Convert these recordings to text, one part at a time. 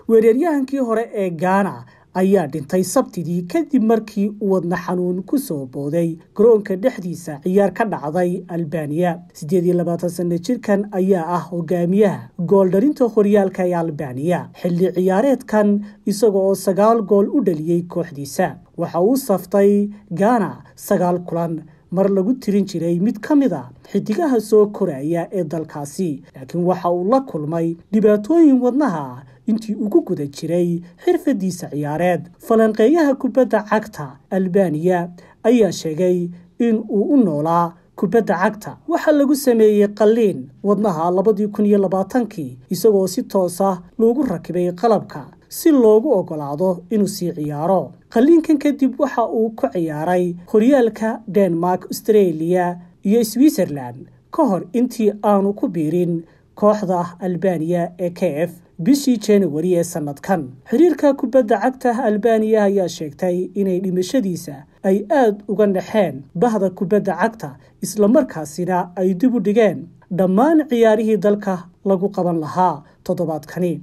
weeraryahankii hore ee gaana ayaa dhintay sabtidii kadib markii uu wadna xanuun ku soo booday garoonka dhexdiisa ciyaar ka dhacday albaniya siddeed iyo labaatan sanno jirkan ayaa ah hogaamiyaha gooldharinta horyaalka ee albaniya xilli ciyaareedkan isaga oo sagaal gool u dhaliyey kooxdiisa waxa uu saftay gaana sagaal kulan mar lagu tirin jiray mid ka mid a xidigaha soo koraya ee dalkaasi laakiin waxa uu la kulmay dhibaatooyin wadnaha intii ugu guda jiray xirfadiisa ciyaareed falanqeeyaha kubadda cagta albaniya ayaa sheegay in uu u noolaa kubadda cagta waxaa lagu sameeyey qalliin wadnaha labadii kun iyo labaatankii isagoo si toosa loogu rakibay qalabka si loogu ogolaado inuu sii ciyaaro qalliinkan kadib waxa uu ku ciyaaray horyaalka denmark australia iyo switzerland ka hor intii aanu ku biirin kooxda albaniya ee k f bishii januari ee sanadkan xiriirka kubadda cagta albaniya ayaa sheegtay inay dhimashadiisa ay aada uga naxeen bahda kubadda cagta islamarkaasina ay dib u dhigeen dhammaan ciyaarihii dalka lagu qaban lahaa toddobaadkani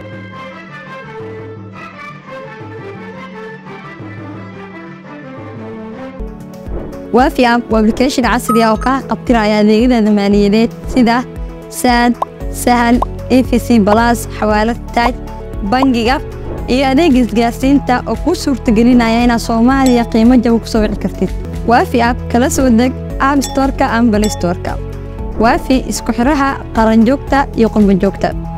waafi app waa application casri ah oo kaa qabtiraya adeegyada maaliyadeed sida saad sahal efc balas xawaalad taaj bangiga iyo adeega isgaarsiinta oo kuu suurtagelinaya inaad soomaaliya qiimo jaba ku soo wici kartid waafi app kala soo deg app storka ama balistorka waafi isku xidhaha qaranjoogta iyo qurbanjoogta